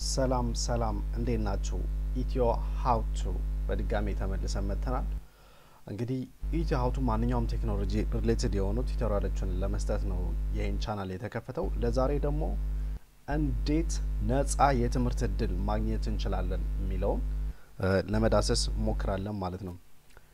ሰላም ሰላም፣ እንዴት ናችሁ? ኢትዮ ሀውቱ በድጋሚ ተመልሰን መጥተናል። እንግዲህ ኢትዮ ሀውቱ ማንኛውም ቴክኖሎጂ ሪሌትድ የሆኑ ቱቶሪያሎችን ለመስጠት ነው ይህን ቻናል የተከፈተው። ለዛሬ ደግሞ እንዴት ነጻ የትምህርት እድል ማግኘት እንችላለን የሚለውን ለመዳሰስ ሞክራለን ማለት ነው።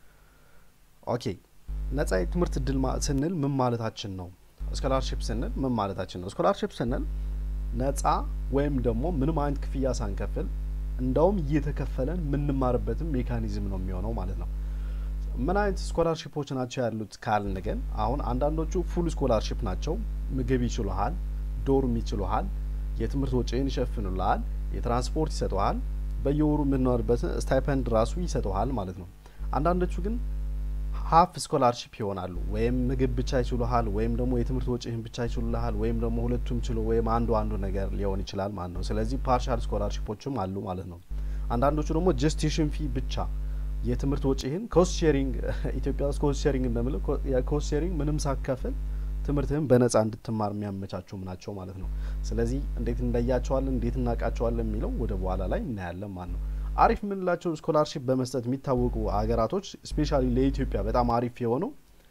ኦኬ ነጻ የትምህርት እድል ስንል ምን ማለታችን ነው? ስኮላርሽፕ ስንል ምን ማለታችን ነው? ስኮላርሽፕ ስንል ነጻ ወይም ደግሞ ምንም አይነት ክፍያ ሳንከፍል እንደውም እየተከፈለን የምንማርበትም ሜካኒዝም ነው የሚሆነው ማለት ነው። ምን አይነት ስኮላርሽፖች ናቸው ያሉት ካልን ግን አሁን አንዳንዶቹ ፉል ስኮላርሽፕ ናቸው። ምግብ ይችሉሃል፣ ዶርም ይችሉሃል፣ የትምህርት ወጪን ይሸፍኑልሃል፣ የትራንስፖርት ይሰጠሃል፣ በየወሩ የምንኖርበትን ስታይፐንድ ራሱ ይሰጠሃል ማለት ነው። አንዳንዶቹ ግን ሀፍ ስኮላርሽፕ ይሆናሉ። ወይም ምግብ ብቻ ይችሉሃል፣ ወይም ደግሞ የትምህርት ወጪህን ብቻ ይችሉልሃል፣ ወይም ደግሞ ሁለቱም ችሎ ወይም አንዱ አንዱ ነገር ሊሆን ይችላል ማለት ነው። ስለዚህ ፓርሻል ስኮላርሽፖችም አሉ ማለት ነው። አንዳንዶቹ ደግሞ ጀስት ቲዩሽን ፊ ብቻ የትምህርት ወጪህን ኮስት ሼሪንግ ኢትዮጵያ ውስጥ ኮስት ሼሪንግ እንደምለው ኮስት ሼሪንግ ምንም ሳከፍል ትምህርትህን በነጻ እንድትማር የሚያመቻቹም ናቸው ማለት ነው። ስለዚህ እንዴት እንለያቸዋለን፣ እንዴት እናውቃቸዋለን የሚለው ወደ በኋላ ላይ እናያለን ማለት ነው። አሪፍ የምንላቸው ስኮላርሽፕ በመስጠት የሚታወቁ ሀገራቶች ስፔሻሊ ለኢትዮጵያ በጣም አሪፍ የሆነው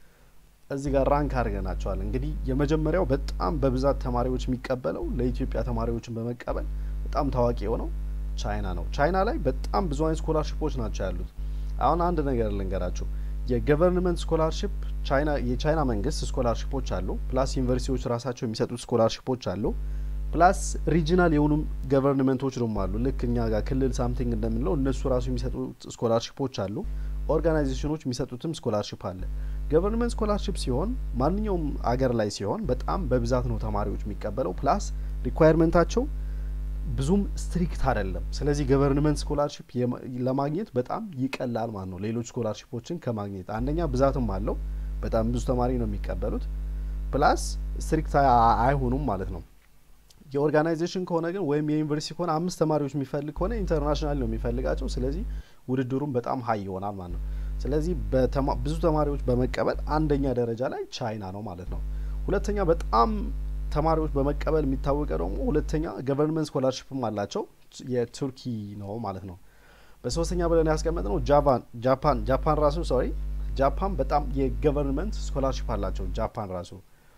እዚህ ጋር ራንክ አድርገናቸዋል። እንግዲህ የመጀመሪያው በጣም በብዛት ተማሪዎች የሚቀበለው ለኢትዮጵያ ተማሪዎችን በመቀበል በጣም ታዋቂ የሆነው ቻይና ነው። ቻይና ላይ በጣም ብዙ አይነት ስኮላርሽፖች ናቸው ያሉት። አሁን አንድ ነገር ልንገራችሁ። የገቨርንመንት ስኮላርሽፕ ቻይና የቻይና መንግስት ስኮላርሽፖች አሉ። ፕላስ ዩኒቨርሲቲዎች ራሳቸው የሚሰጡት ስኮላርሽፖች አሉ። ፕላስ ሪጂናል የሆኑ ገቨርንመንቶች ደግሞ አሉ። ልክ እኛ ጋር ክልል ሳምቲንግ እንደምንለው እነሱ ራሱ የሚሰጡት ስኮላርሽፖች አሉ። ኦርጋናይዜሽኖች የሚሰጡትም ስኮላርሽፕ አለ። ገቨርንመንት ስኮላርሽፕ ሲሆን ማንኛውም አገር ላይ ሲሆን በጣም በብዛት ነው ተማሪዎች የሚቀበለው። ፕላስ ሪኳየርመንታቸው ብዙም ስትሪክት አይደለም። ስለዚህ ገቨርንመንት ስኮላርሽፕ ለማግኘት በጣም ይቀላል ማለት ነው ሌሎች ስኮላርሽፖችን ከማግኘት አንደኛ ብዛትም አለው። በጣም ብዙ ተማሪ ነው የሚቀበሉት። ፕላስ ስትሪክት አይሆኑም ማለት ነው። የኦርጋናይዜሽን ከሆነ ግን ወይም የዩኒቨርሲቲ ከሆነ አምስት ተማሪዎች የሚፈልግ ከሆነ ኢንተርናሽናል ነው የሚፈልጋቸው። ስለዚህ ውድድሩም በጣም ሀይ ይሆናል ማለት ነው። ስለዚህ ብዙ ተማሪዎች በመቀበል አንደኛ ደረጃ ላይ ቻይና ነው ማለት ነው። ሁለተኛ በጣም ተማሪዎች በመቀበል የሚታወቀው ደግሞ ሁለተኛ ገቨርንመንት ስኮላርሽፕም አላቸው የቱርኪ ነው ማለት ነው። በሶስተኛ ብለን ያስቀመጥ ነው ጃፓን ጃፓን ራሱ ሶሪ ጃፓን በጣም የገቨርንመንት ስኮላርሽፕ አላቸው ጃፓን ራሱ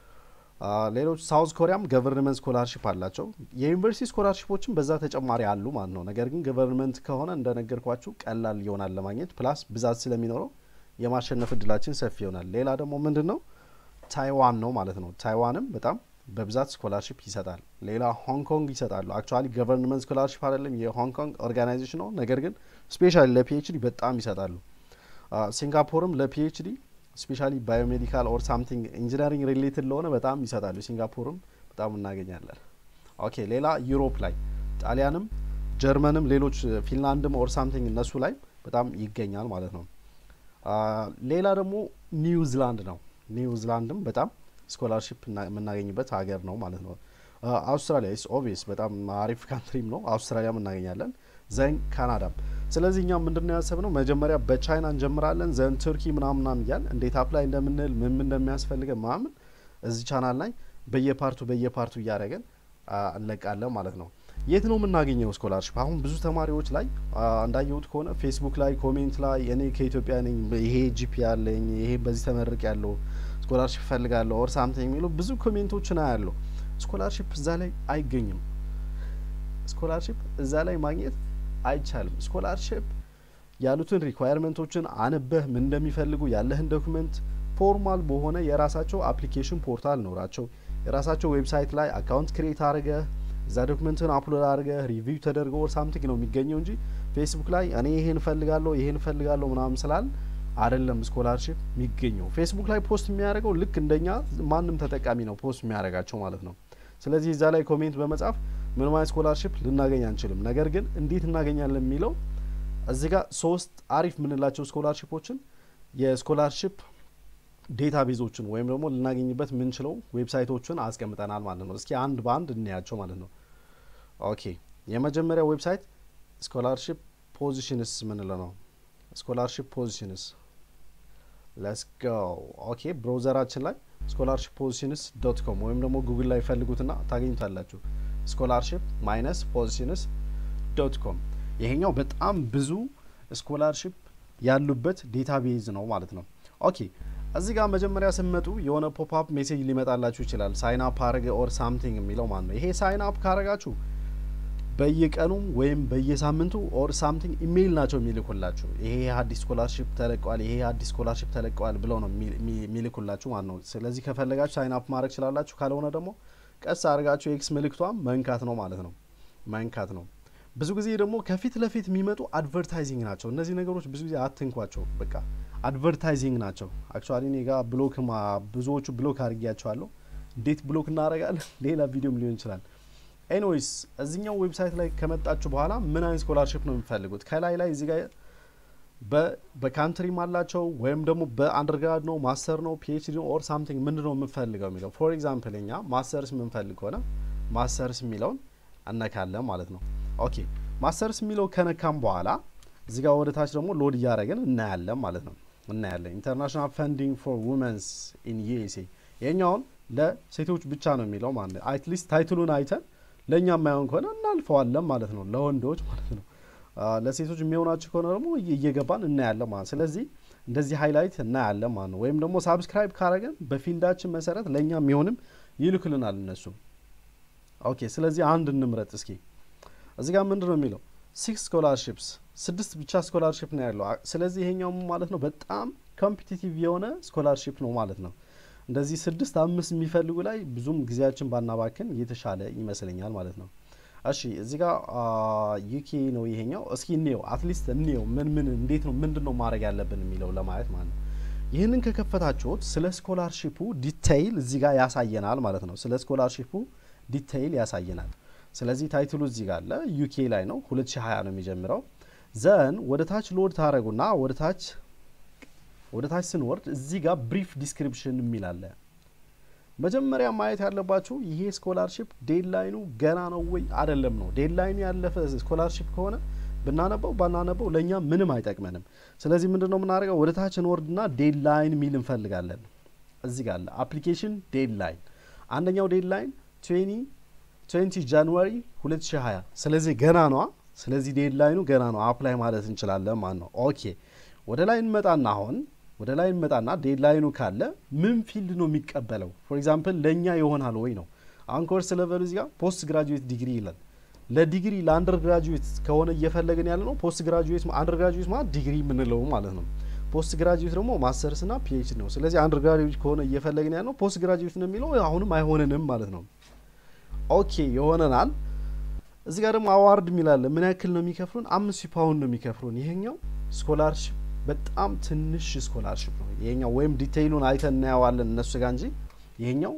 ሌሎች ሳውዝ ኮሪያም ገቨርንመንት ስኮላርሽፕ አላቸው። የዩኒቨርሲቲ ስኮላርሽፖችም በዛ ተጨማሪ አሉ ማለት ነው። ነገር ግን ገቨርንመንት ከሆነ እንደነገርኳችሁ ቀላል ይሆናል ለማግኘት ፕላስ ብዛት ስለሚኖረው የማሸነፍ እድላችን ሰፊ ይሆናል። ሌላ ደግሞ ምንድን ነው ታይዋን ነው ማለት ነው። ታይዋንም በጣም በብዛት ስኮላርሽፕ ይሰጣል። ሌላ ሆንግ ኮንግ ይሰጣሉ። አክቹዋሊ ገቨርንመንት ስኮላርሽፕ አይደለም የሆንግ ኮንግ ኦርጋናይዜሽን ነው። ነገር ግን ስፔሻሊ ለፒኤችዲ በጣም ይሰጣሉ። ሲንጋፖርም ለፒኤችዲ ስፔሻሊ ባዮሜዲካል ኦር ሳምቲንግ ኢንጂነሪንግ ሪሌትድ ለሆነ በጣም ይሰጣሉ። ሲንጋፖርም በጣም እናገኛለን። ኦኬ ሌላ ዩሮፕ ላይ ጣሊያንም፣ ጀርመንም፣ ሌሎች ፊንላንድም ኦር ሳምቲንግ እነሱ ላይ በጣም ይገኛል ማለት ነው። ሌላ ደግሞ ኒውዚላንድ ነው። ኒውዚላንድም በጣም ስኮላርሽፕ የምናገኝበት ሀገር ነው ማለት ነው። አውስትራሊያ ኢስ ኦብቪየስ በጣም አሪፍ ካንትሪም ነው። አውስትራሊያም እናገኛለን። ዘን ካናዳም። ስለዚህ እኛም ምንድነው ያሰብነው መጀመሪያ በቻይና እንጀምራለን፣ ዘን ቱርኪ ምናምናም እያል እንዴት አፕላይ እንደምንል ምን ምን እንደሚያስፈልገ ምናምን እዚህ ቻናል ላይ በየፓርቱ በየፓርቱ እያደረገን እንለቃለን ማለት ነው። የት ነው የምናገኘው ስኮላርሽፕ? አሁን ብዙ ተማሪዎች ላይ እንዳየሁት ከሆነ ፌስቡክ ላይ ኮሜንት ላይ እኔ ከኢትዮጵያ ነኝ፣ ይሄ ጂፒ ያለኝ፣ ይሄ በዚህ ተመርቅ ያለው ስኮላርሽፕ እፈልጋለሁ ኦር ሳምቲንግ የሚሉ ብዙ ኮሜንቶችን አያለሁ። ስኮላርሽፕ እዛ ላይ አይገኝም። ስኮላርሽፕ እዛ ላይ ማግኘት አይቻልም። ስኮላርሽፕ ያሉትን ሪኳየርመንቶችን አንበህ ምን እንደሚፈልጉ ያለህን ዶክመንት ፎርማል በሆነ የራሳቸው አፕሊኬሽን ፖርታል ኖራቸው የራሳቸው ዌብሳይት ላይ አካውንት ክሬት አድርገህ እዛ ዶክመንትን አፕሎድ አድርገህ ሪቪው ተደርገ ኦር ሳምቲንግ ነው የሚገኘው እንጂ ፌስቡክ ላይ እኔ ይሄን እፈልጋለሁ ይሄን እፈልጋለሁ ምናምን ስላል አይደለም ስኮላርሽፕ የሚገኘው። ፌስቡክ ላይ ፖስት የሚያደርገው ልክ እንደኛ ማንም ተጠቃሚ ነው ፖስት የሚያደርጋቸው ማለት ነው። ስለዚህ እዛ ላይ ኮሜንት በመጻፍ ምንም አይነት ስኮላርሽፕ ልናገኝ አንችልም። ነገር ግን እንዴት እናገኛለን የሚለው እዚህ ጋር ሶስት አሪፍ የምንላቸው ስኮላርሽፖችን የስኮላርሽፕ ዴታ ቤዞችን ወይም ደግሞ ልናገኝበት የምንችለው ዌብሳይቶችን አስቀምጠናል ማለት ነው። እስኪ አንድ በአንድ እናያቸው ማለት ነው። ኦኬ የመጀመሪያው ዌብሳይት ስኮላርሽፕ ፖዚሽንስ ምንለው ነው። ስኮላርሽፕ ፖዚሽንስ ለስ ጎ ኦኬ ብሮዘራችን ላይ ስኮላርሽፕ ፖዚሽንስ ዶት ኮም ወይም ደግሞ ጉግል ላይ ፈልጉትና ታገኙታላችሁ። ስኮላርሽፕ ማይነስ ፖዚሽንስ ዶት ኮም ይሄኛው በጣም ብዙ ስኮላርሽፕ ያሉበት ዴታቤዝ ነው ማለት ነው። ኦኬ እዚህ ጋር መጀመሪያ ስመጡ የሆነ ፖፕአፕ ሜሴጅ ሊመጣላችሁ ይችላል። ሳይን አፕ አረገ ኦር ሳምቲንግ የሚለው ማለት ነው። ይሄ ሳይን አፕ ካረጋችሁ በየቀኑም ወይም በየሳምንቱ ኦር ሳምቲንግ ኢሜይል ናቸው የሚልኩላችሁ። ይሄ አዲስ ስኮላርሽፕ ተለቀዋል፣ ይሄ አዲስ ስኮላርሽፕ ተለቀዋል ብለው ነው የሚልኩላችሁ ማለት ነው። ስለዚህ ከፈለጋችሁ ሳይን አፕ ማድረግ ችላላችሁ። ካልሆነ ደግሞ ቀስ አድርጋችሁ ኤክስ ምልክቷም መንካት ነው ማለት ነው። መንካት ነው። ብዙ ጊዜ ደግሞ ከፊት ለፊት የሚመጡ አድቨርታይዚንግ ናቸው። እነዚህ ነገሮች ብዙ ጊዜ አትንኳቸው። በቃ አድቨርታይዚንግ ናቸው። አክቹዋሊ እኔ ጋ ብሎክ ብዙዎቹ ብሎክ አድርጊያቸዋለሁ። እንዴት ብሎክ እናደርጋለን? ሌላ ቪዲዮም ሊሆን ይችላል። ኤኒዌይስ እዚኛው ዌብሳይት ላይ ከመጣችሁ በኋላ ምን አይነት ስኮላርሽፕ ነው የሚፈልጉት? ከላይ ላይ እዚህ ጋር በካንትሪም አላቸው ወይም ደግሞ በአንደርግራድ ነው ማስተር ነው ፒኤችዲ ነው ኦር ሳምቲንግ ምንድን ነው የምንፈልገው የሚለው ፎር ኤግዛምፕል እኛ ማስተርስ የምንፈልግ ከሆነ ማስተርስ የሚለውን እነካለን ማለት ነው። ኦኬ ማስተርስ የሚለው ከነካም በኋላ እዚህ ጋር ወደ ታች ደግሞ ሎድ እያደረግን እናያለን ማለት ነው። እናያለን ኢንተርናሽናል ፈንዲንግ ፎር ውመንስ ኢን ዩኤስኤ ይሄኛውን ለሴቶች ብቻ ነው የሚለው ማለት ነው። አትሊስት ታይትሉን አይተን ለእኛ የማይሆን ከሆነ እናልፈዋለን ማለት ነው፣ ለወንዶች ማለት ነው። ለሴቶች የሚሆናቸው ከሆነ ደግሞ እየገባን እናያለን ማለት ስለዚህ እንደዚህ ሃይላይት እናያለን ማለት ነው። ወይም ደግሞ ሳብስክራይብ ካረገን በፊልዳችን መሰረት ለእኛ የሚሆንም ይልክልናል እነሱ። ኦኬ ስለዚህ አንድ እንምረጥ እስኪ። እዚህ ጋር ምንድን ነው የሚለው ሲክስ ስኮላርሽፕስ ስድስት ብቻ ስኮላርሽፕ ነው ያለው። ስለዚህ ይሄኛው ማለት ነው በጣም ኮምፒቲቲቭ የሆነ ስኮላርሽፕ ነው ማለት ነው። እንደዚህ ስድስት አምስት የሚፈልጉ ላይ ብዙም ጊዜያችን ባናባክን የተሻለ ይመስለኛል ማለት ነው። እሺ እዚህ ጋር ዩኬ ነው ይሄኛው። እስኪ እንየው፣ አትሊስት እንየው ምን ምን እንዴት ነው ምንድን ነው ማድረግ ያለብን የሚለው ለማየት ማለት ነው። ይህንን ከከፈታችሁት ስለ ስኮላርሺፑ ዲቴይል እዚህ ጋር ያሳየናል ማለት ነው። ስለ ስኮላርሺፑ ዲቴይል ያሳየናል። ስለዚህ ታይትሉ እዚህ ጋር አለ። ዩኬ ላይ ነው 2020 ነው የሚጀምረው። ዘን ወደ ታች ሎድ ታደረጉና ወደ ታች ወደ ታች ስንወርድ እዚህ ጋር ብሪፍ ዲስክሪፕሽን የሚል አለ። መጀመሪያ ማየት ያለባችሁ ይሄ ስኮላርሽፕ ዴድላይኑ ገና ነው ወይ አይደለም ነው። ዴድላይኑ ያለፈ ስኮላርሽፕ ከሆነ ብናነበው ባናነበው ለእኛ ምንም አይጠቅመንም። ስለዚህ ምንድን ነው የምናደርገው? ወደ ታች እንወርድና ዴድላይን የሚል እንፈልጋለን። እዚህ ጋር አለ አፕሊኬሽን ዴድላይን። አንደኛው ዴድላይን ትዌንቲ ጃንዋሪ 2020 ስለዚህ ገና ነዋ። ስለዚህ ዴድላይኑ ገና ነው፣ አፕላይ ማለት እንችላለን ማለት ነው። ኦኬ ወደ ላይ እንመጣና አሁን ወደ ላይ እንመጣና ዴድላይኑ ካለ ምን ፊልድ ነው የሚቀበለው? ፎር ኤግዛምፕል ለእኛ ይሆናል ወይ ነው። አሁን ኮርስ ለቨሉ እዚህ ጋር ፖስት ግራጁዌት ዲግሪ ይላል። ለዲግሪ ለአንደር ግራጁዌት ከሆነ እየፈለግን ያለ ነው። ፖስት ግራጁዌት አንደር ግራጁዌት ማለት ዲግሪ የምንለው ማለት ነው። ፖስት ግራጁዌት ደግሞ ማስተርስ ና ፒኤችዲ ነው። ስለዚህ አንደር ግራጁዌት ከሆነ እየፈለግን ያለ ነው ፖስት ግራጁዌት ነው የሚለው አሁንም አይሆንንም ማለት ነው። ኦኬ ይሆነናል። እዚህ ጋር ደግሞ አዋርድ የሚላለ ምን ያክል ነው የሚከፍሉን? አምስት ሺህ ፓውንድ ነው የሚከፍሉን። ይሄኛው ስኮላርሽፕ በጣም ትንሽ ስኮላርሽፕ ነው ይሄኛው። ወይም ዲቴይሉን አይተን እናየዋለን እነሱ ጋር እንጂ ይሄኛው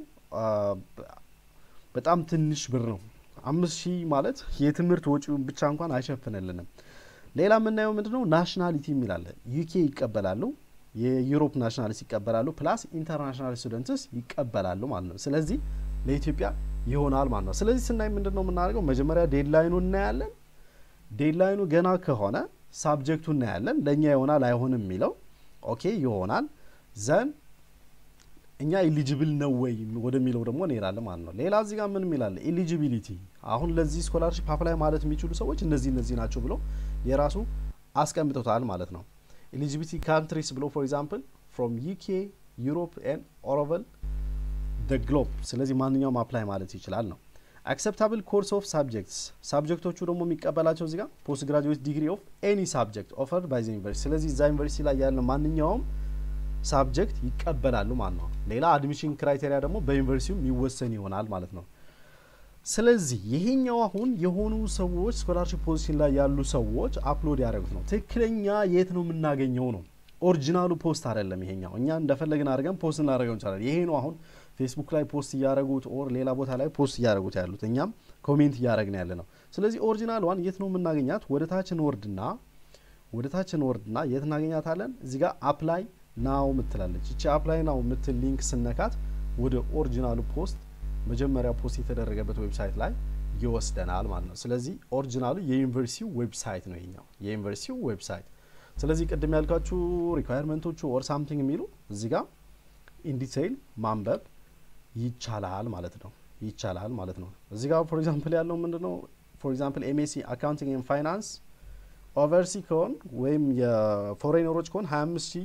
በጣም ትንሽ ብር ነው። አምስት ሺህ ማለት የትምህርት ወጪውን ብቻ እንኳን አይሸፍንልንም። ሌላ የምናየው ምንድን ነው ናሽናሊቲ የሚላለ ዩኬ ይቀበላሉ፣ የዩሮፕ ናሽናሊስ ይቀበላሉ፣ ፕላስ ኢንተርናሽናል ስቱደንትስ ይቀበላሉ ማለት ነው። ስለዚህ ለኢትዮጵያ ይሆናል ማለት ነው። ስለዚህ ስናይ ምንድን ነው የምናደርገው? መጀመሪያ ዴድላይኑ እናያለን። ዴድላይኑ ገና ከሆነ ሳብጀክቱ እናያለን። ለእኛ ይሆናል አይሆንም የሚለው ኦኬ ይሆናል። ዘን እኛ ኤሊጅብል ነው ወይ ወደሚለው ደግሞ እንሄዳለን ማለት ነው። ሌላ እዚህ ጋር ምን የሚላለ ኤሊጂቢሊቲ፣ አሁን ለዚህ ስኮላርሽፕ አፕላይ ማለት የሚችሉ ሰዎች እነዚህ እነዚህ ናቸው ብሎ የራሱ አስቀምጦታል ማለት ነው። ኤሊጂቢሊቲ ካንትሪስ ብሎ ፎር ኤግዛምፕል ፍሮም ዩኬ ዩሮፕ ኤንድ ኦሮቨል ደ ግሎብ። ስለዚህ ማንኛውም አፕላይ ማለት ይችላል ነው። አክሰፕታብል ኮርስ ኦፍ ሳብጀክትስ ሳብጀክቶቹ ደግሞ የሚቀበላቸው እዚህ ጋር ፖስት ግራጁዌት ዲግሪ ኦፍ ኤኒ ሳብጀክት ኦፈርድ ባይ ዘ ዩኒቨርሲቲ። ስለዚህ እዛ ዩኒቨርሲቲ ላይ ያለ ማንኛውም ሳብጀክት ይቀበላሉ ማለት ነው። ሌላ አድሚሽን ክራይቴሪያ ደግሞ በዩኒቨርሲቲው የሚወሰን ይሆናል ማለት ነው። ስለዚህ ይሄኛው አሁን የሆኑ ሰዎች ስኮላርሽፕ ፖዚሽን ላይ ያሉ ሰዎች አፕሎድ ያደረጉት ነው። ትክክለኛ የት ነው የምናገኘው ነው። ኦሪጂናሉ ፖስት አይደለም። ይሄኛው እኛ እንደፈለግን አድርገን ፖስት እናደርገው እንችላለን። ይሄ ነው አሁን ፌስቡክ ላይ ፖስት እያደረጉት ኦር ሌላ ቦታ ላይ ፖስት እያደረጉት ያሉት እኛም ኮሜንት እያደረግን ያለ ነው። ስለዚህ ኦሪጂናል ዋን የት ነው የምናገኛት? ወደ ታች እንወርድና ወደ ታች እንወርድና የት እናገኛታለን? እዚህ ጋር አፕላይ ናው ምትላለች። እቺ አፕላይ ናው ምትል ሊንክ ስነካት ወደ ኦሪጂናሉ ፖስት መጀመሪያ ፖስት የተደረገበት ዌብሳይት ላይ ይወስደናል ማለት ነው። ስለዚህ ኦሪጂናሉ የዩኒቨርሲቲው ዌብሳይት ነው ይኛው የዩኒቨርሲቲው ዌብሳይት። ስለዚህ ቅድም ያልኳችሁ ሪኳየርመንቶቹ ኦር ሳምቲንግ የሚሉ እዚህ ጋር ኢንዲቴይል ማንበብ ይቻላል ማለት ነው። ይቻላል ማለት ነው። እዚህ ጋር ፎር ኤግዛምፕል ያለው ምንድን ነው ፎር ኤግዛምፕል ኤምኤስሲ አካውንቲንግ ኤንድ ፋይናንስ ኦቨርሲ ከሆን ወይም የፎሬነሮች ከሆን ሀያ አምስት ሺህ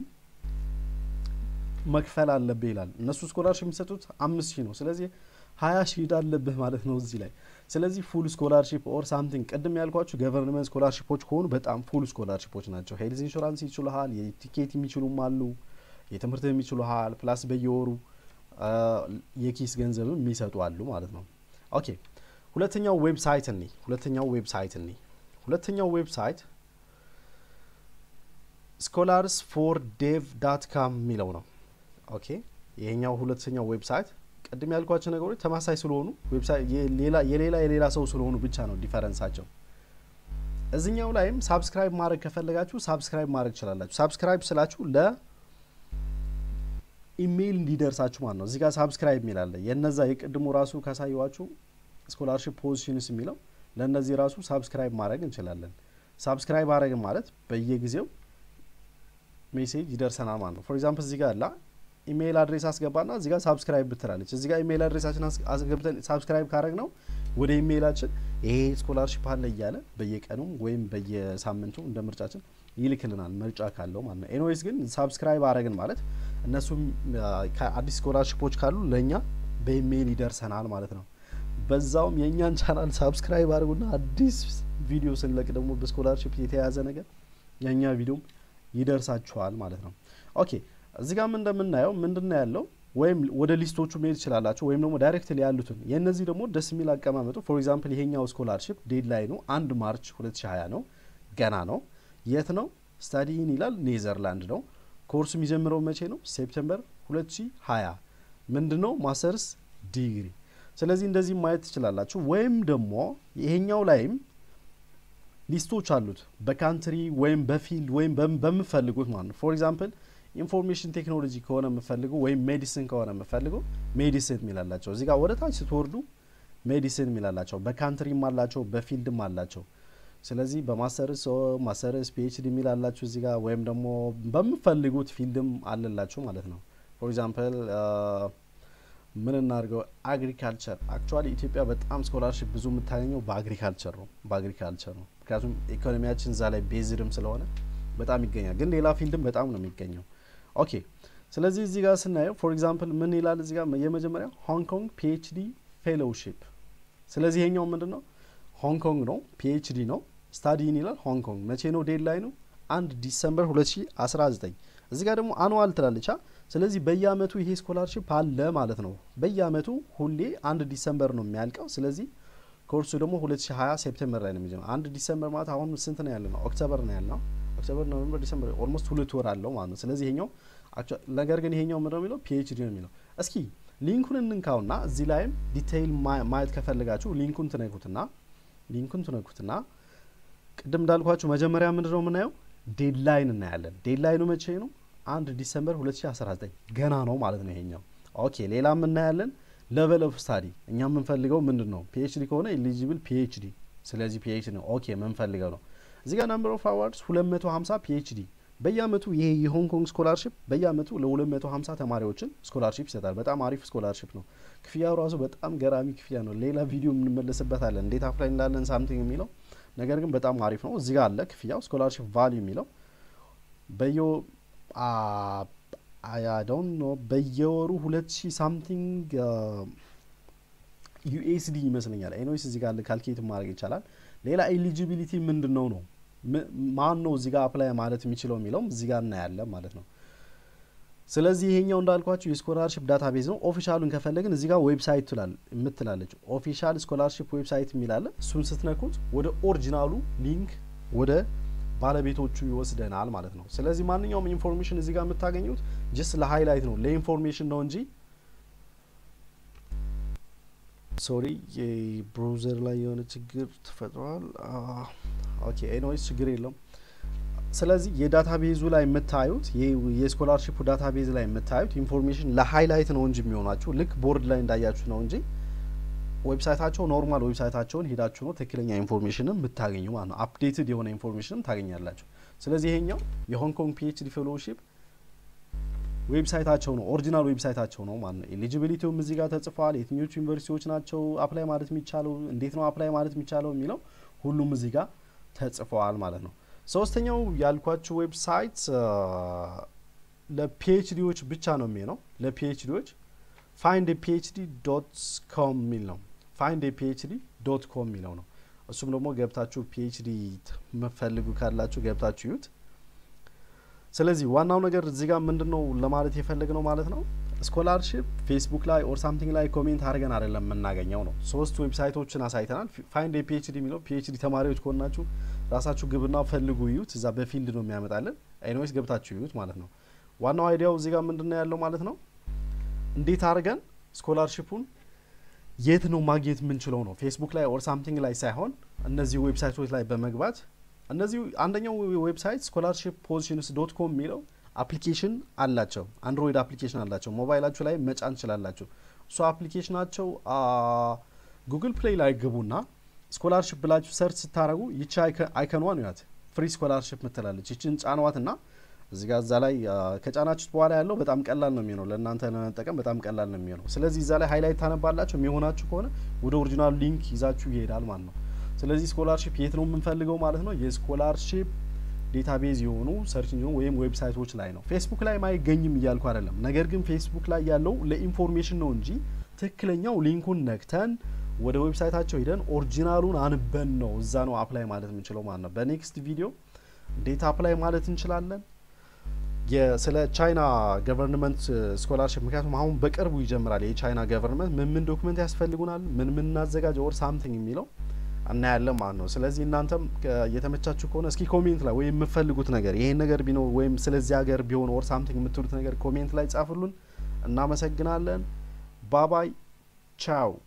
መክፈል አለብህ ይላል። እነሱ ስኮላርሽፕ የሚሰጡት አምስት ሺህ ነው። ስለዚህ ሀያ ሺህ ዕዳ አለብህ ማለት ነው እዚህ ላይ። ስለዚህ ፉል ስኮላርሽፕ ኦር ሳምቲንግ ቅድም ያልኳችሁ ገቨርንመንት ስኮላርሽፖች ከሆኑ በጣም ፉል ስኮላርሽፖች ናቸው። ሄልዝ ኢንሹራንስ ይችሉሃል፣ የቲኬት የሚችሉም አሉ፣ የትምህርት የሚችሉሃል፣ ፕላስ በየወሩ የኪስ ገንዘብም የሚሰጡ አሉ ማለት ነው። ኦኬ ሁለተኛው ዌብሳይት እኒ ሁለተኛው ዌብሳይት እኒ ሁለተኛው ዌብሳይት ስኮላርስ ፎር ዴቭ ዳት ካም የሚለው ነው። ኦኬ ይሄኛው ሁለተኛው ዌብሳይት ቅድም ያልኳቸው ነገሮች ተማሳይ ስለሆኑ የሌላ የሌላ ሰው ስለሆኑ ብቻ ነው ዲፈረንሳቸው። እዚኛው ላይም ሳብስክራይብ ማድረግ ከፈለጋችሁ ሳብስክራይብ ማድረግ ትችላላችሁ። ሳብስክራይብ ስላችሁ ለኢሜይል እንዲደርሳችሁ ማለት ነው። እዚህ ጋር ሳብስክራይብ የሚላለ የነዛ የቅድሙ ራሱ ካሳየዋችሁ ስኮላርሽፕ ፖዚሽንስ የሚለው ለእነዚህ ራሱ ሳብስክራይብ ማድረግ እንችላለን። ሳብስክራይብ አድረግን ማለት በየጊዜው ሜሴጅ ይደርሰናል ማለት ነው። ፎር ኤግዛምፕል እዚህ ጋር ላ ኢሜይል አድሬስ አስገባና እዚህ ጋር ሳብስክራይብ ብትላለች። እዚህ ጋር ኢሜይል አድሬሳችን አስገብተን ሳብስክራይብ ካረግ ነው ወደ ኢሜይላችን ይሄ ስኮላርሽፕ አለ እያለ በየቀኑ ወይም በየሳምንቱ እንደ ምርጫችን ይልክልናል፣ ምርጫ ካለው ማለት ነው። ኤንዌይስ ግን ሳብስክራይብ አረግን ማለት እነሱም አዲስ ስኮላርሽፖች ካሉ ለእኛ በኢሜይል ይደርሰናል ማለት ነው። በዛውም የእኛን ቻናል ሳብስክራይብ አድርጉና አዲስ ቪዲዮ ስንለቅ ደግሞ በስኮላርሽፕ የተያያዘ ነገር የእኛ ቪዲዮም ይደርሳችኋል ማለት ነው። ኦኬ እዚህ ጋም እንደምናየው ምንድን ነው ያለው ወይም ወደ ሊስቶቹ መሄድ ትችላላችሁ፣ ወይም ደግሞ ዳይሬክትሊ ያሉትን የእነዚህ ደግሞ ደስ የሚል አቀማመጡ ፎር ኤግዛምፕል ይሄኛው ስኮላርሽፕ ዴድ ላይ ነው አንድ ማርች 2020 ነው፣ ገና ነው። የት ነው ስታዲን ይላል ኔዘርላንድ ነው። ኮርሱ የሚጀምረው መቼ ነው? ሴፕቴምበር 2020 ምንድን ነው ማስተርስ ዲግሪ። ስለዚህ እንደዚህ ማየት ትችላላችሁ። ወይም ደግሞ ይሄኛው ላይም ሊስቶች አሉት በካንትሪ ወይም በፊልድ ወይም በምፈልጉት ማለት ነው። ፎር ኤግዛምፕል ኢንፎርሜሽን ቴክኖሎጂ ከሆነ የምፈልጉ ወይም ሜዲሲን ከሆነ የምፈልጉ ሜዲሲን የሚላላቸው እዚህ ጋር ወደ ታች ስትወርዱ ሜዲሲን የሚላላቸው በካንትሪም አላቸው በፊልድም አላቸው። ስለዚህ በማስተርስ ማስተርስ ፒኤችዲ የሚላላችሁ እዚህ ጋር ወይም ደግሞ በምፈልጉት ፊልድም አለላችሁ ማለት ነው። ፎር ኤግዛምፕል ምን እናድርገው አግሪካልቸር። አክቹዋሊ ኢትዮጵያ በጣም ስኮላርሽፕ ብዙ የምታገኘው በአግሪካልቸር ነው በአግሪካልቸር ነው። ምክንያቱም ኢኮኖሚያችን እዛ ላይ ቤዝድም ስለሆነ በጣም ይገኛል። ግን ሌላ ፊልድም በጣም ነው የሚገኘው። ኦኬ ስለዚህ እዚህ ጋር ስናየው ፎር ኤግዛምፕል ምን ይላል እዚህ ጋር የመጀመሪያ ሆንግ ኮንግ ፒኤችዲ ፌሎውሺፕ። ስለዚህ ይሄኛው ምንድን ነው ሆንግ ኮንግ ነው ፒኤችዲ ነው ስታዲን ይላል ሆንግ ኮንግ። መቼ ነው ዴድ ላይ ነው አንድ ዲሰምበር 2019 እዚህ ጋር ደግሞ አኑዋል ትላለቻ። ስለዚህ በየአመቱ ይሄ ስኮላርሽፕ አለ ማለት ነው። በየአመቱ ሁሌ አንድ ዲሰምበር ነው የሚያልቀው። ስለዚህ ኮርሱ ደግሞ 2020 ሴፕቴምበር ላይ ነው የሚጀምረው። አንድ ዲሰምበር ማለት አሁን ስንት ነው ያለ ነው? ኦክቶበር ነው ያለ ነው። ኦክቶበር፣ ኖቨምበር፣ ዲሰምበር ኦልሞስት ሁለት ወር አለው ማለት ነው። ስለዚህ ይሄኛው ነገር ግን ይሄኛው ምንድነው የሚለው ፒኤችዲ ነው የሚለው። እስኪ ሊንኩን እንንካውና እዚህ ላይም ዲቴይል ማየት ከፈለጋችሁ ሊንኩን ትነኩትና ሊንኩን ትነኩትና ቅድም እንዳልኳችሁ መጀመሪያ ምንድነው የምናየው ዴድላይን እናያለን። ዴድላይኑ መቼ ነው? አንድ ዲሰምበር 2019 ገና ነው ማለት ነው ይሄኛው። ኦኬ ሌላም እናያለን። ሌቨል ኦፍ ስታዲ እኛ የምንፈልገው ምንድን ነው? ፒኤችዲ ከሆነ ኤሊጂብል ፒኤችዲ። ስለዚህ ፒኤችዲ ነው ኦኬ የምንፈልገው ነው። እዚህ ጋር ናምበር ኦፍ አዋርድስ 250 ፒኤችዲ በየአመቱ ይሄ የሆንግ ኮንግ ስኮላርሽፕ በየአመቱ ለ250 ተማሪዎችን ስኮላርሽፕ ይሰጣል። በጣም አሪፍ ስኮላርሽፕ ነው። ክፍያው ራሱ በጣም ገራሚ ክፍያ ነው። ሌላ ቪዲዮ የምንመለስበታለን እንዴት አፕላይ እንዳለን ሳምቲንግ የሚለው ነገር ግን በጣም አሪፍ ነው። እዚህ ጋር አለ ክፍያው ስኮላርሽፕ ቫልዩ የሚለው በየ አያዶን ነው በየወሩ ሁለት ሺህ ሳምቲንግ ዩኤስዲ ይመስለኛል። ኤኖይስ እዚህ ጋር ካልኩሌት ማድረግ ይቻላል። ሌላ ኤሊጂቢሊቲ ምንድን ነው ነው ማን ነው እዚህ ጋር አፕላይ ማለት የሚችለው የሚለውም እዚህ ጋር እናያለን ማለት ነው። ስለዚህ ይሄኛው እንዳልኳችሁ የስኮላርሽፕ ዳታ ቤዝ ነው። ኦፊሻሉን ከፈለግን እዚህ ጋር ዌብሳይት የምትላለች ኦፊሻል ስኮላርሽፕ ዌብሳይት የሚላለ እሱን ስትነኩት ወደ ኦሪጂናሉ ሊንክ ወደ ባለቤቶቹ ይወስደናል ማለት ነው። ስለዚህ ማንኛውም ኢንፎርሜሽን እዚህ ጋር የምታገኙት ጅስ ለሀይላይት ነው ለኢንፎርሜሽን ነው እንጂ ሶሪ የብሮዘር ላይ የሆነ ችግር ተፈጥሯል። ኦኬ ኤንዌይስ ችግር የለውም። ስለዚህ የዳታ ቤዙ ላይ የምታዩት የስኮላርሽፑ ዳታ ቤዝ ላይ የምታዩት ኢንፎርሜሽን ለሀይላይት ነው እንጂ የሚሆናችሁ ልክ ቦርድ ላይ እንዳያችሁ ነው እንጂ ዌብሳይታቸው ኖርማል ዌብሳይታቸውን ሄዳችሁ ነው ትክክለኛ ኢንፎርሜሽንም የምታገኙ ማለት ነው። አፕዴትድ የሆነ ኢንፎርሜሽንም ታገኛላችሁ። ስለዚህ ይሄኛው የሆንግ ኮንግ ፒኤችዲ ፌሎውሺፕ ዌብሳይታቸው ነው ኦሪጂናል ዌብሳይታቸው ነው ማለት ነው። ኤሊጂቢሊቲውም እዚህ ጋር ተጽፏል። የትኞቹ ዩኒቨርሲቲዎች ናቸው አፕላይ ማለት የሚቻለው፣ እንዴት ነው አፕላይ ማለት የሚቻለው የሚለው ሁሉም እዚህ ጋር ተጽፈዋል ማለት ነው። ሶስተኛው ያልኳችሁ ዌብሳይት ለፒኤችዲዎች ብቻ ነው የሚሆነው። ለፒኤችዲዎች ፋይንድ ፒኤችዲ ዶት ኮም የሚል ነው። ፋይንድ ፒኤችዲ ዶት ኮም የሚለው ነው። እሱም ደግሞ ገብታችሁ ፒኤችዲ መፈልጉ ካላችሁ ገብታችሁ ዩት። ስለዚህ ዋናው ነገር እዚህ ጋር ምንድን ነው ለማለት የፈለግ ነው ማለት ነው ስኮላርሽፕ ፌስቡክ ላይ ኦር ሳምቲንግ ላይ ኮሜንት አድርገን አይደለም የምናገኘው ነው። ሶስት ዌብሳይቶችን አሳይተናል። ፋይንድ ፒኤችዲ የሚለው ፒኤችዲ ተማሪዎች ከሆናችሁ ራሳችሁ ግብና ፈልጉ ዩት። እዛ በፊልድ ነው የሚያመጣልን። ኤኒዌይስ ገብታችሁ ዩት ማለት ነው። ዋናው አይዲያው እዚህ ጋር ምንድን ነው ያለው ማለት ነው እንዴት አድርገን ስኮላርሽፑን የት ነው ማግኘት የምንችለው ነው። ፌስቡክ ላይ ኦር ሳምቲንግ ላይ ሳይሆን እነዚህ ዌብሳይቶች ላይ በመግባት እነዚህ አንደኛው ዌብሳይት ስኮላርሽፕ ፖዚሽንስ ዶት ኮም የሚለው አፕሊኬሽን አላቸው። አንድሮይድ አፕሊኬሽን አላቸው። ሞባይላችሁ ላይ መጫን ትችላላችሁ። እሱ አፕሊኬሽናቸው ጉግል ፕሌይ ላይ ግቡና ስኮላርሽፕ ብላችሁ ሰርች ስታደረጉ ይቺ አይከኗን ያት ፍሪ ስኮላርሽፕ ምትላለች። ይችን ጫንዋት ና እዚህ ጋር እዛ ላይ ከጫናችሁት በኋላ ያለው በጣም ቀላል ነው የሚሆነው ለእናንተ ለመጠቀም በጣም ቀላል ነው የሚሆነው። ስለዚህ እዛ ላይ ሃይላይት ታነባላችሁ። የሚሆናችሁ ከሆነ ወደ ኦሪጂናሉ ሊንክ ይዛችሁ ይሄዳል ማለት ነው። ስለዚህ ስኮላርሽፕ የት ነው የምንፈልገው ማለት ነው? የስኮላርሽፕ ዴታቤዝ የሆኑ ሰርች ወይም ዌብሳይቶች ላይ ነው። ፌስቡክ ላይ አይገኝም እያልኩ አይደለም። ነገር ግን ፌስቡክ ላይ ያለው ለኢንፎርሜሽን ነው እንጂ ትክክለኛው ሊንኩን ነክተን ወደ ዌብሳይታቸው ሂደን ኦሪጂናሉን አንበን ነው እዛ ነው አፕላይ ማለት የምንችለው ማለት ነው። በኔክስት ቪዲዮ እንዴት አፕላይ ማለት እንችላለን ስለ ቻይና ገቨርንመንት ስኮላርሽፕ ምክንያቱም አሁን በቅርቡ ይጀምራል የቻይና ገቨርንመንት ምን ምን ዶክመንት ያስፈልጉናል ምን ምን እናዘጋጅ ኦር ሳምቲንግ የሚለው እናያለን ማለት ነው። ስለዚህ እናንተም እየተመቻችሁ ከሆነ እስኪ ኮሜንት ላይ ወይም የምፈልጉት ነገር ይሄን ነገር ቢኖር ወይም ስለዚህ ሀገር ቢሆን ኦር ሳምቲንግ የምትሉት ነገር ኮሜንት ላይ ጻፉልን። እናመሰግናለን። ባባይ ቻው